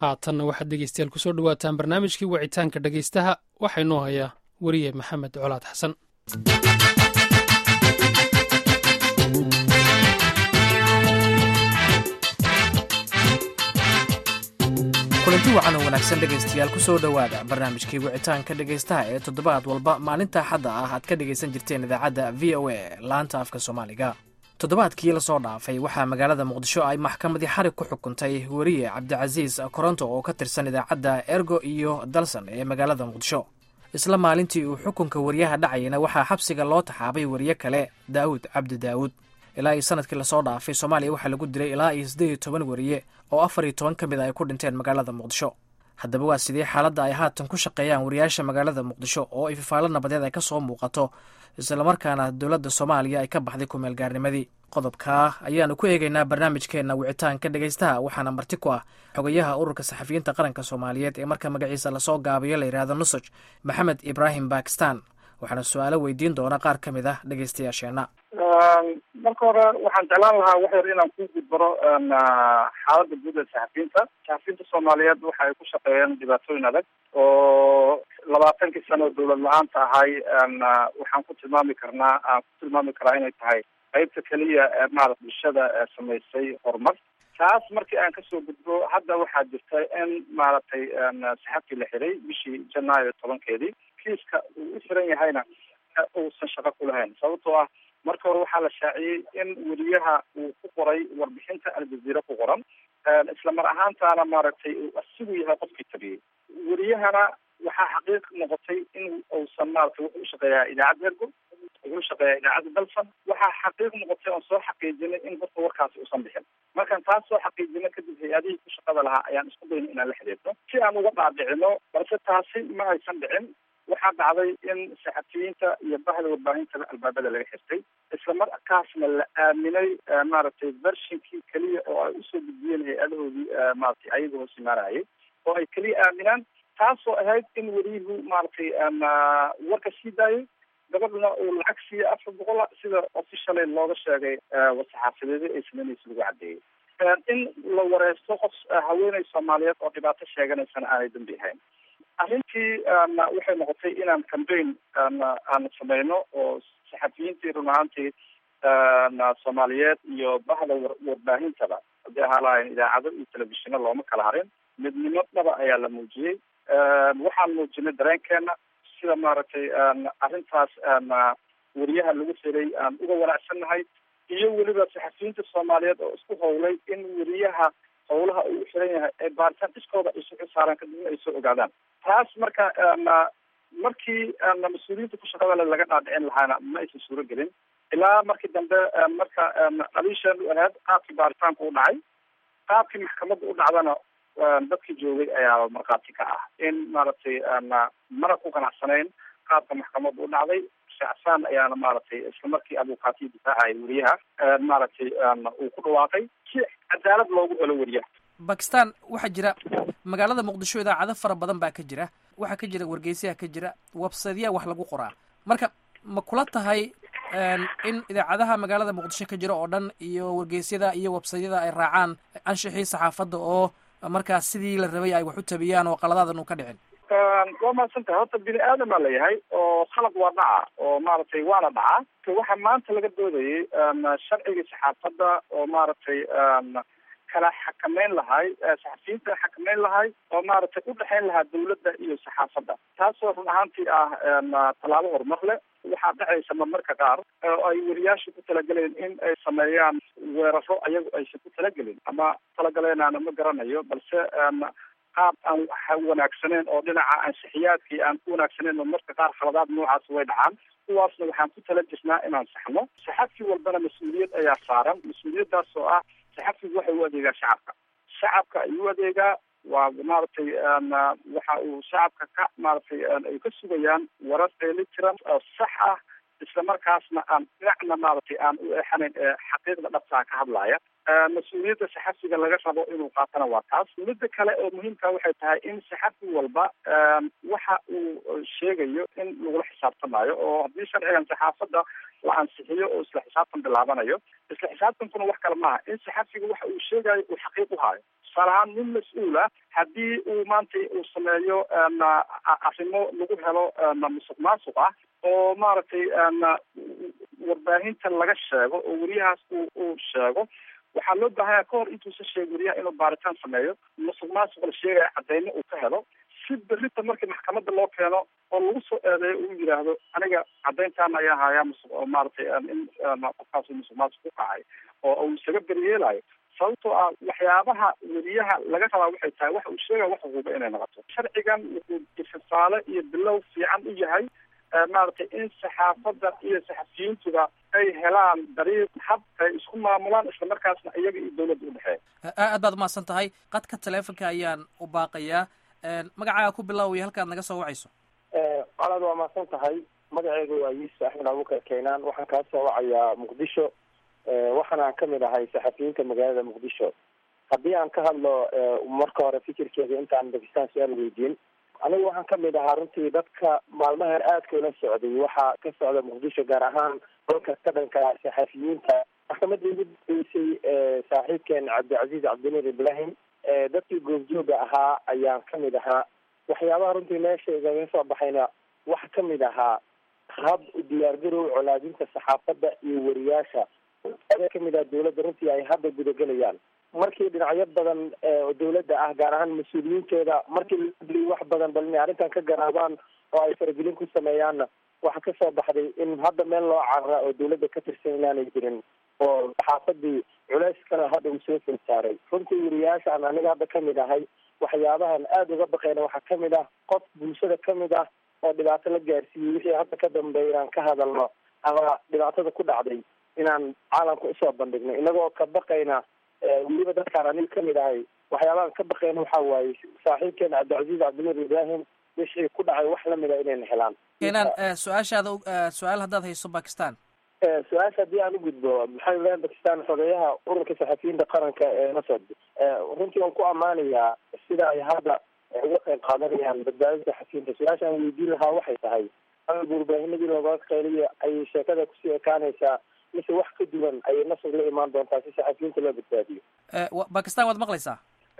haatanna waxaad dhegeystayaal kusoo dhawaataan barnaamijkii wicitaanka dhegeystaha waxaa inoo hayaa weriye maxamed colaad xasan kulanti wacan oo wanaagsan dhegaystayaal kusoo dhowaada barnaamijkii wicitaanka dhegaystaha ee toddobaad walba maalinta axadda ah aad ka dhegaysan jirteen idaacadda v o a laanta afka soomaaliga toddobaadkii lasoo dhaafay waxaa magaalada muqdisho ay maxkamadii xarig ku xukuntay weriye cabdicasiis koronto oo ka tirsan idaacadda ergo iyo dalsan ee magaalada muqdisho isla maalintii uu xukunka weriyaha dhacayana waxaa xabsiga loo taxaabay weriye kale daawud cabdi daawud ilaa iyo sanadkii lasoo dhaafay soomaaliya waxaa lagu dilay ilaa iyo siddeed iyo toban weriye oo afar iyo toban ka mid a ay ku dhinteen magaalada muqdisho haddaba waa sidee xaaladda ay haatan ku shaqeeyaan wariyaasha magaalada muqdisho oo ay fifaalo nabadeed ay ka soo muuqato islamarkaana dowladda soomaaliya ay ka baxday kumeel gaarnimadii qodobkaa ayaanu ku eegaynaa barnaamijkeenna wicitaanka dhegaystaha waxaana marti ku ah xogayaha ururka saxafiyiinta qaranka soomaaliyeed ee marka magaciisa lasoo gaabiyo la yidhaahdo nusaj maxamed ibraahim bakistan waxaana su-aalo weydiin doona qaar ka mid ah dhegaystayaasheenna marka hore waxaan jeclaan lahaa wax yar inaan ku gudbaro xaaladda guud ee saxafiyiinta saxafiyiinta soomaaliyeed waxa ay ku shaqeeyeen dhibaatooyin adag oo labaatankii sano oo dawlad la-aanta ahay waxaan ku tilmaami karnaa aan ku tilmaami karaa inay tahay qaybta keliya ee maarata bulshada samaysay horumar taas markii aan kasoo gudbo hadda waxaa jirta in maaragtay saxabkii la xiray bishii janaayo tobankeedii kiiska uu u xiran yahayna uusan shaqo ku lahayn sababtoo ah marka hore waxaa la shaaciyey in weriyaha uu ku qoray warbixinta aljaziira ku qoran isla mar ahaantaana maaragtay uu asigu yahay qofkii tabiyey weriyahana waxaa xaqiiq noqotay in uusan maaragtay wuxuu ushaqeeyaa idaacadda ergo wuxuu ushaqeeyaa idaacadda dalsan waxaa xaqiiq noqotay oon soo xaqiijinay in horta warkaasi uusan bixin markaan taas soo xaqiijino kadib hay-adihii ku shaqada lahaa ayaan isku dayna inaan la xiriirno si aan uga dhaadhicino balse taasi ma aysan dhicin waxaa dhacday in saxafiyiinta iyo bahda warbaahintada albaabada laga xirtay isla markaasna la aaminay maaragtay vershinkii keliya oo ay usoo gudbiyeen hay-adahoodii maratay ayaga hoos imaanayay oo ay keliya aaminaan taasoo ahayd in weriyuhu maaragtay warka sii daayay gabadhuna uu lacag siiya afar boqola sida officially looga sheegay war-saxaafadeeda ay sameynaysa lagu caddeeyey in la wareysto qof haweeney soomaaliyeed oo dhibaato sheeganaysana aanay dambi ahayn arrintii waxay noqotay inaan cambaign aan sameyno oo saxafiyiintii run ahaantii soomaaliyeed iyo bahda warbaahintaba haddii ahaa lahayn idaacado iyo telefishino looma kala harin midnimo dhaba ayaa la muujiyey waxaan muujinay dareenkeena sida maaragtay arrintaas weriyaha lagu xiray aan uga wanaacsannahay iyo weliba saxafiyiinta soomaaliyeed oo isku howlay in weriyaha howlaha uu u xiran yahay ee baaritaan iskooda ay suxu saaraan kadibna ay soo ogaadaan taas marka markii mas-uuliyiinta ku shaqada le laga dhaadhicin lahaana ma aysan suuro gelin ilaa markii dambe marka aliishan u ahayd qaabkii baaritaanku u dhacay qaabkii maxkamadda u dhacdana dadkii joogay ayaa markhaati ka ah in maaragtay mana ku ganacsanayn qaabka maxkamadda u dhacday shacsan ayaana maaragtay isla markii abukaatiya difaacaya weriyaha maaragtay uu ku dhawaaqay si cadaalad loogu helo weriyaha bakistan waxaa jira magaalada muqdisho idaacado fara badan baa ka jira waxaa ka jira wargeysaha ka jira websaytyaa wax lagu qoraa marka ma kula tahay in idaacadaha magaalada muqdisho ka jira oo dhan iyo wargeysyada iyo websaytyada ay raacaan anshixii saxaafadda oo markaas sidii la rabay ay wax u tabiyaan oo qaladaadan uu ka dhicin waa mahadsan tahay horta bini aadamaa layahay oo khalad waa dhaca oo maaragtay waana dhaca waxaa maanta laga doodayay sharcigii saxaafadda oo maaragtay kala xakameyn lahay saxafiyiinta xakameyn lahay oo maaragtay udhexeyn lahaa dawladda iyo saxaafadda taasoo run ahaantii ah tallaabo horumar leh waxaa dhacaysa marmarka qaar oo ay weriyaasha ku talageleen in ay sameeyaan weeraro ayagu aysan ku talagelin ama talagaleenaana ma garanayo balse qaab aan wanaagsaneyn oo dhinaca ansixiyaadkii aan ku wanaagsaneyn oo marka qaar khaladaad noocaas way dhacaan kuwaasna waxaan ku tala jirnaa inaan saxno saxafi walbana mas-uuliyad ayaa saaran mas-uuliyaddaas oo ah saxafigu waxay u adeegaa shacabka shacabka ayuu adeegaa waa maaragtay waxa uu shacabka ka maaragtay ay ka sugayaan warar dheeli tiran oo sax ah isla markaasna aan dhinacna maaragtay aan u eexanayn ee xaqiiqda dhabtaa ka hadlaya mas-uuliyadda saxafiga laga rabo inuu qaatana waa taas midda kale oo muhiimka waxay tahay in saxafi walba waxa uu sheegayo in lagula xisaabtamayo oo haddii sharcigan saxaafadda la ansixiyo oo isla xisaabtan bilaabanayo isla xisaabtankuna wax kale maaha in saxafiga waxa uu sheegayo uu xaqiiq u hayo tusaale ahaan nin mas-uula haddii uu maanta uu sameeyo arrimo lagu helo musuq maasuq ah oo maaragtay warbaahinta laga sheego oo weriyahaas uu uu sheego waxaa loo baahanya ka hor intuusa sheeg weriyaha inuu baaritaan sameeyo musuq maasuq la sheegaya cadeymo uu ka helo si berita markii maxkamadda loo keeno oo lagu soo eedeeyo uu yidhaahdo aniga caddayntaana ayaa hayaa musuq oo maaragtay in qofkaas musuq maasuq ku kacay oo uu isaga beryeelayo sababtoo ah waxyaabaha weriyaha laga rabaa waxay tahay waxa uu sheegaya wax huba inay noqoto sharcigan wuxuu ifisaale iyo bilow fiican u yahay maaragtay in saxaafadda iyo saxafiyiintuba ay helaan dariiq hab ay isku maamulaan islamarkaasna iyaga iyo dawladda udhexeeya aad baad umahadsan tahay qadka teleefonka ayaan u baaqayaa magacaaga ku bilaawaya halkaad naga soo wacayso colaad waa mahadsan tahay magaceyga waa yuusuf axmed abuukar keenaan waxaan kaa soo wacayaa muqdisho waxaana aan kamid ahay saxafiyiinta magaalada muqdisho haddii aan ka hadlo marka hore fikirkeeda intaan bakistan su-aal weydiin aniga waxaan kamid ahaa runtii dadka maalmahan aadka ula socday waxaa ka socda muqdisho gaar ahaan dalka ka dhanka saxafiyiinta maxkamadii ugu dambeysay saaxiibkeen cabdicasiis cabdinir ibrahim dadkii goobjooga ahaa ayaan kamid ahaa waxyaabaha runtii meesha igaga soo baxayna waxa kamid ahaa hab u diyaargarow colaadinta saxaafadda iyo weriyaasha ada kamid ah dawladda runtii ay hadda gudagelayaan markii dhinacyo badan oo dawladda ah gaar ahaan mas-uuliyiintooda markii la hadliyay wax badan bal inay arrintan ka garaabaan oo ay faragelin ku sameeyaanna waxaa kasoo baxday in hadda meel loo carara oo dawladda ka tirsan inaanay jirin oo saxaafadii culeyskana hadda uu soo fil saaray runtii weriyaashaan aniga hadda kamid ahay waxyaabahan aada uga baqeyna waxaa kamid ah qof bulshada kamid ah oo dhibaato la gaarsiiyey wixii hadda ka dambeeya inaan ka hadalno ama dhibaatada ku dhacday inaan caalamka usoo bandhigno inagoo ka baqayna weliba dadkaan aniga kamid ahay waxyaabahan ka baqeyna waxa waaye saaxiibkeena cabdicasiis cabdinur ibrahim wixii ku dhacay wax lamid a inayna helaan keenaan su-aashaada su-aal haddaad hayso bakistan su-aasha haddii aan ugudbo maxamed ibrahim bakistan xogeyaha ururka saxafiyiinta qaranka ee nasod runtii waan ku ammaanayaa sida ay hadda uga qayb qaadanayaan badbaadada saxafiyiinta su-aasha aan weydiin lahaa waxay tahay awalba warbaahinadii looga qeyliyo ayay sheekada kusii ekaanaysaa mise wax ka duwan ayay nasod la imaan doontaa si saxafiyiinta loo badbaadiyo bakistan waad maqlaysaa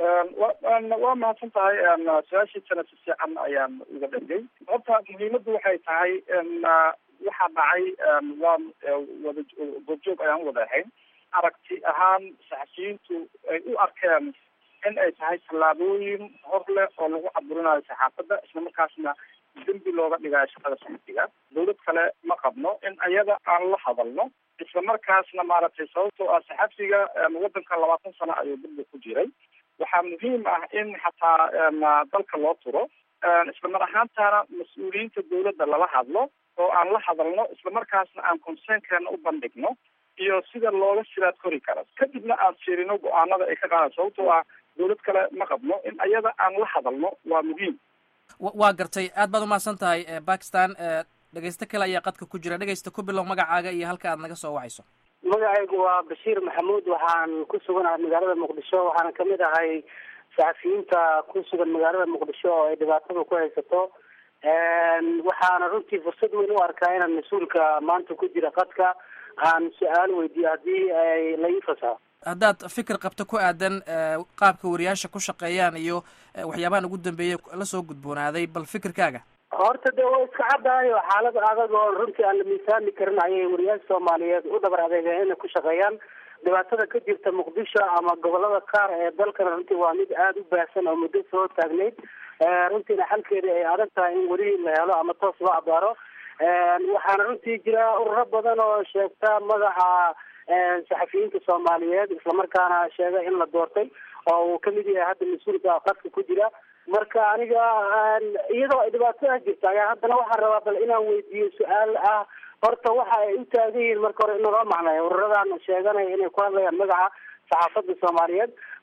waa mahadsan tahay su-aashiisana si fiican ayaan uga dhegay horta muhiimaddu waxay tahay waxaa dhacay waa wada goobjoog ayaan wada ahayn aragti ahaan saxafiyiintu ay u arkeen in ay tahay tallaabooyin hor leh oo lagu caburinayo saxaafadda islamarkaasna dembi looga dhigayo shaqada saxafiga dawlad kale ma qabno in ayada aan la hadalno islamarkaasna maaragtay sababtoo ah saxafiga waddanka labaatan sano ayuu dambi ku jiray waxaa muhiim ah in xataa dalka loo turo islamar ahaantana mas-uuliyiinta dawladda lala hadlo oo aan la hadalno islamarkaasna aan conseenkeena u bandhigno iyo sida looga sidaad kori kara kadibna aan fiirino go-aanada ay ka qaadaan sababtoo ah dawlad kale ma qabno in ayada aan la hadalno waa muhiim waa gartay aad baad umahadsan tahay bakistan dhegeysto kale ayaa qadka ku jira dhegeysta ku bilow magacaaga iyo halka aad naga soo wacayso magacaygu waa bashiir maxamuud waxaan ku suganahay magaalada muqdisho waxaana kamid ahay saxafiyiinta ku sugan magaalada muqdisho oo ay dhibaatada ku haysato waxaana runtii fursad weyn u arkaa inaan mas-uulka maanta ku jira qadka aan su-aal weydiiyo haddii ay la ii fasaho haddaad fikir qabto ku aadan qaabka wariyaasha ku shaqeeyaan iyo waxyaabahan ugu dambeeyay lasoo gudboonaaday bal fikirkaaga horta de waa iska caddahay oo xaalad adag oo runtii aan la miisaami karin ayay wariyaasha soomaaliyeed u dhabar adeegeen inay ku shaqeeyaan dhibaatada ka jirta muqdisho ama gobolada qaar ee dalkana runtii waa mid aada u baahsan oo muddo soo taagneyd runtiina xalkeeda ay adag tahay in weli la helo ama toos loo abaaro waxaana runtii jira ururo badan oo sheegta magaca saxafiyiinta soomaaliyeed islamarkaana sheega in la doortay oo uu kamid yahay hadda mas-uulka qadka ku jira marka aniga iyadoo ay dhibaatada jirta ayaa haddana waxaan rabaa bal inaan weydiiyo su-aal ah horta waxa ay u taagan yihiin marka hore in loo macnayo ururadan sheeganaya inay ku hadlayaan magaca saxaafadda soomaaliyeed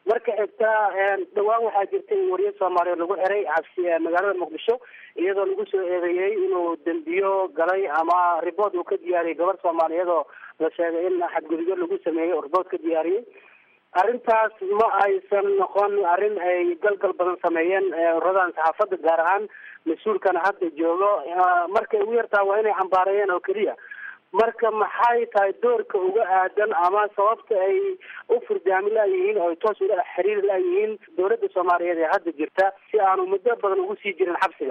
marka xigta dhawaan waxaa jirta in wariye soomaaliyeed lagu xiray cabsi magaalada muqdisho iyadoo lagu soo eedeeyey inuu dembiyo galay ama ribood uu ka diyaariyey gabar soomaaliyeed oo la sheegay in xadgudubyo lagu sameeyey oo ribood ka diyaariyey arrintaas ma aysan noqon arrin ay galgal badan sameeyeen uradan saxaafadda gaar ahaan mas-uulkana hadda joogo markay ugu yartaa waa inay xambaareeyeen oo keliya marka maxay tahay doorka uga aadan ama sababta ay u furdaami laayihiin oo ay toos ula xiriir laayihiin dowladda soomaaliyeed ee hadda jirta si aanu muddo badan ugu sii jirin xabsiga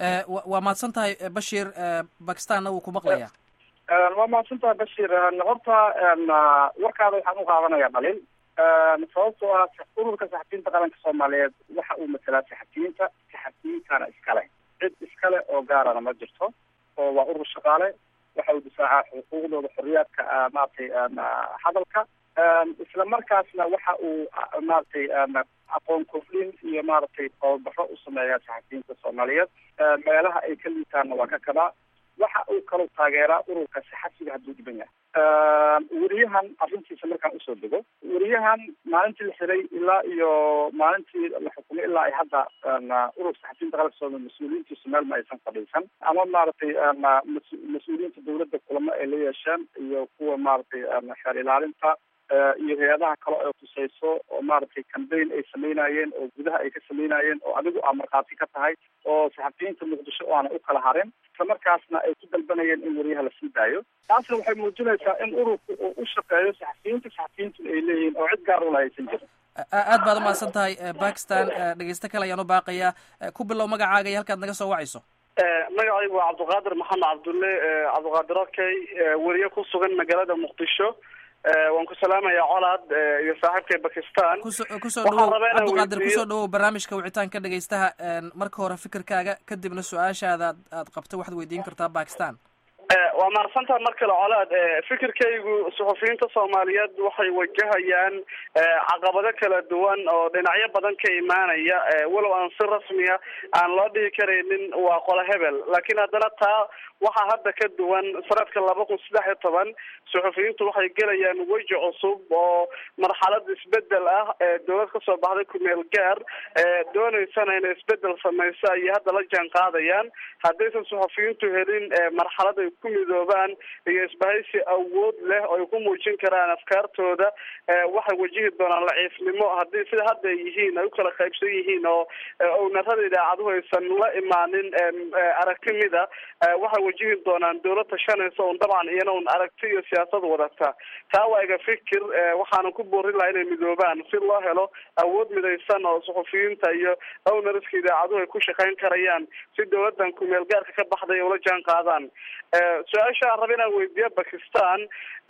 waa mahadsan tahay bashiir bakistanna wuu ku maqlayaa waa mahadsan tahay bashiir horta warkaada waxaan u qaadanayaa dhalin sababtoo ah ururka saxafiyiinta qaranka soomaaliyeed waxa uu matalaa saxafiyiinta saxafiyiintana iskale cid iskale oo gaarana ma jirto oo waa urur shaqaale waxa uu difaacaa xuquuqdooda xorriyaadka maaragtay hadalka isla markaasna waxa uu maaragtay aqoon kordhin iyo maaragtay tababaro u sameeyaa saxafiyiinta soomaaliyeed meelaha ay ka liitaanna waa ka kabaa waxa uu kaloo taageeraa ururka saxafiga hadduu dhiban yahay weriyahan arrintiisa markaan usoo dego weriyahan maalintii la xiray ilaa iyo maalintii la xukumay ilaa ay hadda ururka saxafiyiinta qaranka soomaaliya mas-uuliyiintiisu meel ma aysan fadhiisan ama maaragtay mas-uuliyiinta dowladda kulamo ay la yeesheen iyo kuwa maaragtay xeer ilaalinta iyo hay-adaha kale oo tusayso oo maaragtay cambaign ay sameynayeen oo gudaha ay ka sameynayeen oo adigu aa markhaati ka tahay oo saxafiyiinta muqdisho oo aanay u kala harin isla markaasna ay ku dalbanayeen in wariyaha la sii daayo taasna waxay muujinaysaa in ururku uu u shaqeeyo saxafiyiinta saxafiyiintu ay leeyihiin oo cid gaar ula haysan jirin aad baad umahadsan tahay bakistan dhegeysto kale ayaan u baaqayaa ku bilow magacaaga iyo halkaad naga soo wacayso magacaygu waa cabdiqaadir maxamed cabdulle cabdiqaadir okey weriye ku sugan magaalada muqdisho waan ku salaamayaa colaad iyo saaxiibkay bakistan kuso kusoo dhawow cabdiqaadir kusoo dhawow barnaamijka wicitaanka dhegeystaha marka hore fikirkaaga kadibna su-aashaada aad qabto waxaad weydiin kartaa bakistan waa mahadsantaha mar kale colaad fikirkaygu suxufiyiinta soomaaliyeed waxay wajahayaan caqabado kala duwan oo dhinacyo badan ka imaanaya walow aan si rasmiya aan loo dhihi karaynin waa qola hebel laakiin haddana taa waxaa hadda ka duwan sanadka laba kun saddex iyo toban suxufiyiintu waxay gelayaan weji cusub oo marxalad isbedel ah ee dowlad kasoo baxday kumeel gaar dooneysana inay isbedel sameyso ayay hadda la jaan qaadayaan haddaysan suxufiyiintu helin marxalad ay ku midoobaan iyo isbahaysi awood leh oo ay ku muujin karaan afkaartooda waxay wajihi doonaan laciifnimo haddii sida hadda ay yihiin ay u kala qaybsan yihiin oo ownarada idaacaduhu aysan la imaanin aragti mida waxay wajihi doonaan dowlad tashanaysa un dabcan iyana un aragti iyo siyaasad wadata taa waa iga fikir waxaanan ku boorin lahaa inay midoobaan si loo helo awood midaysan oo suxufiyiinta iyo ownariska idaacaduhu ay ku shaqayn karayaan si dowladan kumeel gaarka ka baxday ula jaan qaadaan su-aasha aan raba inaan weydiiyo bakistan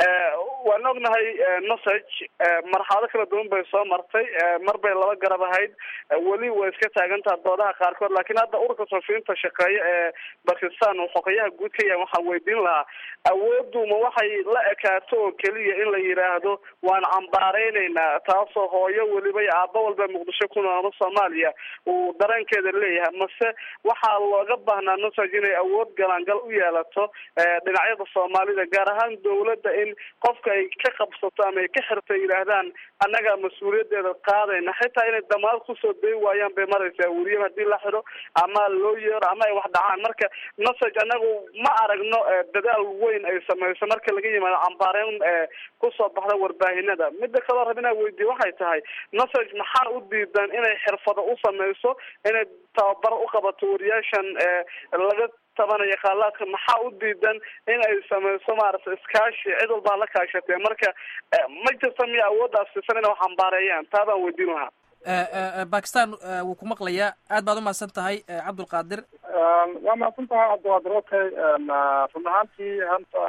waan ognahay nosage marxalado kala duwan bay soo martay mar bay laba garab ahayd weli way iska taagantaha doodaha qaarkood laakiin hadda ururka suxufiyiinta shaqeeya ee bakistan uu xogayaha guud ka yahay waxaan weydiin lahaa awooddu ma waxay la ekaato oo keliya in la yidhaahdo waan cambaareyneyna taasoo hooyo weliba iyo aaba walba muqdisho ku nool ama soomaaliya uu dareenkeeda leeyahay mase waxaa looga baahnaa nosage inay awood galaangal u yeelato dhinacyada soomaalida gaar ahaan dowladda in qofka ay ka qabsato ama ay ka xirto yidhaahdaan annaga mas-uuliyadeeda qaadayna xitaa inay damaad kusoo day waayaan bay maraysaa weriya hadii la xiro ama loo yeero ama ay wax dhacaan marka nosage anagu ma aragno dadaal weyn ay sameyso marka laga yimaado cambaareyn kusoo baxda warbaahinada mida kaloo rab inaa weydiye waxay tahay nosage maxaa u diidan inay xirfado u sameyso inay tababar u qabato wariyaashan laga tabanaya qaalaadka maxaa u diidan in ay sameyso maaragtay iskaashi cid walbaa la kaashatee marka ma jirta miya awooddaas sisan inay wax ambaareeyaan taa baan weydiin lahaa bakistan wuu ku maqlayaa aad baad umahadsan tahay cabdulqaadir waa mahadsan tahay cabdiqaadir okay run ahaantii hanta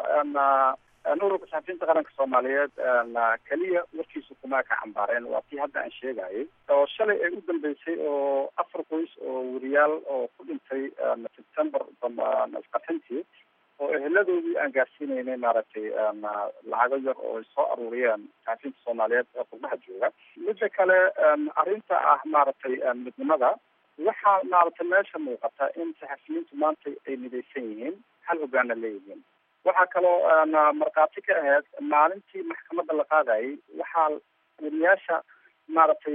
ururka saxafiyiinta qaranka soomaaliyeed keliya warkiisa kuma ka cambaareen waa tii hadda aan sheegayay oo shalay ay u dambeysay oo afar qoys oo weriyaal oo ku dhintay september isqarxintii oo eheladoodii aan gaarsiineynay maaragtay lacago yar oo ay soo aruuriyeen saxafiyiinta soomaaliyeed ee qurbaha jooga midda kale arrinta ah maaragtay midnimada waxaa maaragtay meesha muuqata in saxafiyiintu maanta ay midaysan yihiin hal hogaana leeyihiin waxaa kaloo markhaati ka ahayd maalintii maxkamadda la qaadayay waxaa weriyaasha maaragtay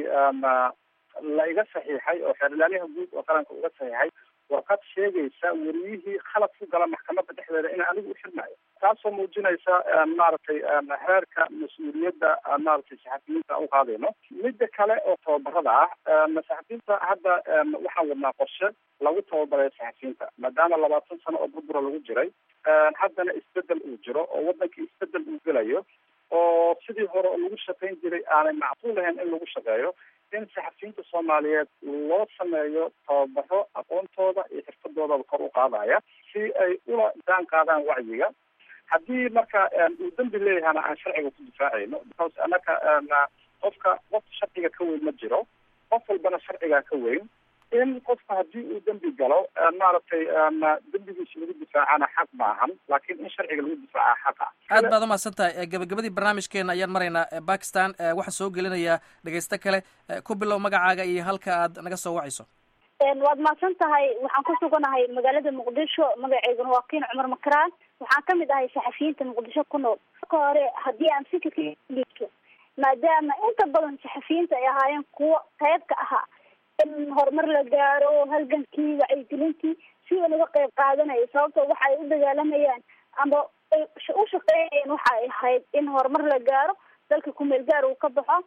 la iga saxiixay oo xeerlaaliyaha guud oo qaranka uga saxiixay warqad sheegaysa weriyihii khalad ku gala maxkamadda dhexdeeda in anigu u xirmayo taasoo muujinaysa maaragtay heerka mas-uuliyadda maaragtay saxafiyiinta u qaadayno midda kale oo tababarada ah saxafiyiinta hadda waxaan wadnaa qorshe lagu tababarayo saxafiyiinta maadaama labaatan sano oo burbura lagu jiray haddana isbedel uu jiro oo waddanka isbedel uu gelayo oo sidii hore oo lagu shaqayn jiray aanay macquul ahayn in lagu shaqeeyo in saxafiyiinta soomaaliyeed loo sameeyo tababaro aqoontooda iyo xirfadoodaba kor u qaadaya si ay ula jaan qaadaan wacyiga haddii marka uu dembi leeyahana aan sharciga ku difaacayno because anaka qofka qof sharciga ka weyn ma jiro qof walbana sharcigaa ka weyn in qofka haddii uu dembi galo maaragtay dembigiisa lagu difaacana xaq maahan laakiin in sharciga lagu difaaca xaqa aad baad umahadsan tahay gabagabadii barnaamijkeena ayaan maraynaa bakistan waxaan soo gelinayaa dhegeysto kale ku bilow magacaaga iyo halka aad naga soo wacayso waad mahadsan tahay waxaan ku suganahay magaalada muqdisho magaceyguna waa kiin cumar makaraan waxaan kamid ahay saxafiyiinta muqdisho ku nool marka hore haddii aan fikirka maadaama inta badan saxafiyiinta ay ahaayeen kuwo qayb ka ahaa in horumar la gaaro halgankii wacyigelintii si uu naga qayb qaadanayo sababto waxa ay u dagaalamayaan ama u shaqeynayeen waxa ay ahayd in horumar la gaaro dalka kumeel gaar uu ka baxo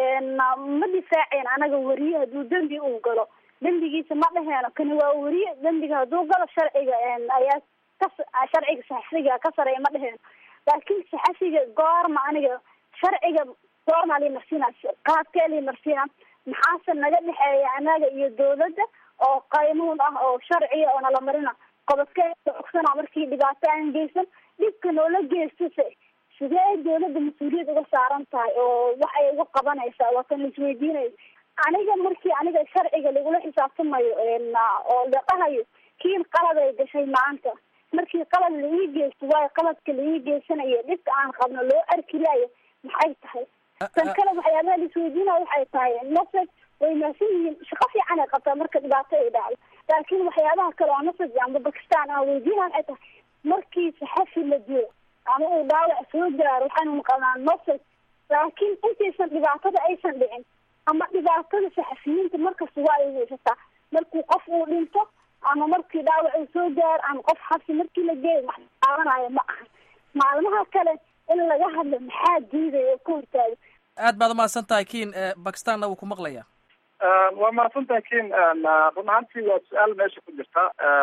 ma difaaceen anaga weriye hadduu dembi uu galo dembigiisa ma dhaheeno kani waa weriye dembiga hadduu galo sharciga ayaa ka sharciga saxafiga ka sareeya ma dhaheeno laakiin saxafiga goorma aniga sharciga goormaa lii marsiina qaabkee lii marsiina maxaase naga dhexeeya anaga iyo dawladda oo qaynuun ah oo sharciya oo nala marina qodobkee ogsana markii dhibaato aan geysan dhibka noola geystase sidee dawladda mas-uuliyad uga saaran tahay oo wax ay uga qabanaysaa waa kan laisweydiinayo aniga markii aniga sharciga lagula xisaabtamayo oo la dhahayo kiin qalad ay gashay maanta markii qalad la ii geysto waayo qaladka la ii geysanayo dhibka aan qabno loo arki laayo maxay tahay tan kale waxyaabaha laisweydiinaya waxay tahay nasaj way maasan yihiin shaqo fiican ay qabtaa marka dhibaato ay dhacdo laakiin waxyaabaha kale oo nasaj amba bakistan aan weydiinaya waxay tahay markii saxafi la dilo ama uu dhaawac soo gaaro waxaynu maqalnaa nasaj laakiin intaysan dhibaatada aysan dhicin ama dhibaatada saxafiyiinta markasta waa ay weysataa markuu qof uu dhinto ama markii dhaawac uu soo gaaro ama qof xabsi markii la geeyo wax qaadanayo ma aha maalmaha kale in laga hadlo maxaa diidaya oo ka hortaaga aad baad umahadsan tahay kiin bakistanna wuu ku maqlaya waa mahadsan tahay kiin run ahaantii waa su-aal meesha ku jirta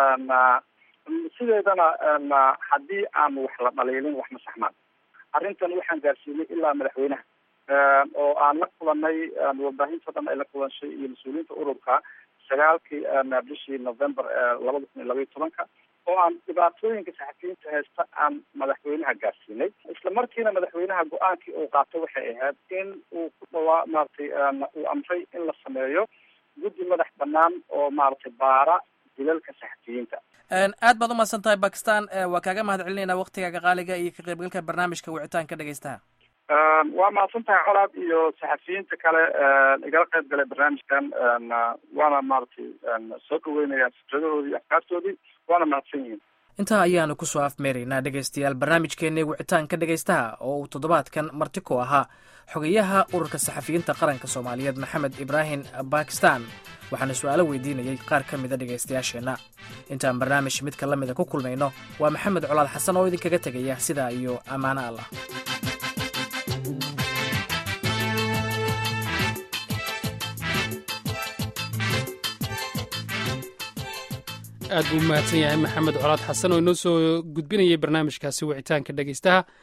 sideedana haddii aan wax la dhaliilin wax ma saxmaan arrintan waxaan gaarsiinay ilaa madaxweynaha oo aan la kulanay warbaahinta dhan ay la kulanshay iyo mas-uuliyiinta ururka sagaalkii bishii november labada kun iyo labaiyo tobanka oo aan dhibaatooyinka saxafiyiinta haysta aan madaxweynaha gaarsiinay isla markiina madaxweynaha go-aankii uu qaatay waxay ahayd in uu ku dhawaa maaragtay uu amray in la sameeyo guddi madax banaan oo maaragtay baara dilalka saxafiyiinta aad baad umahadsan tahay bakistan waa kaaga mahad celinayna waktigaaga qaaliga iyo ka qaybgalka barnaamijka wicitaanka dhegeystaha waa mahadsan tahay colaad iyo saxafiyiinta kale igala qayb galay barnaamijkan waana maaragtay soo dhaweynaya fikradahoodii iyo afkaartoodii waana mahadsan yihiin intaa ayaanu kusoo afmeeraynaa dhegaystayaal barnaamijkeenii wicitaanka dhegaystaha oo uu toddobaadkan marti ku ahaa xogayaha ururka saxafiyiinta qaranka soomaaliyeed maxamed ibraahim bakistan waxaana su-aalo weydiinayay qaar ka mida dhegaystayaasheenna intaan barnaamij midka la mida ku kulmayno waa maxamed colaad xasan oo idinkaga tegaya sidaa iyo ammaano allah aad buu umahadsan yahay maxamed colaad xasan oo inoo soo gudbinayay barnaamijkaasi wicitaanka dhegaystaha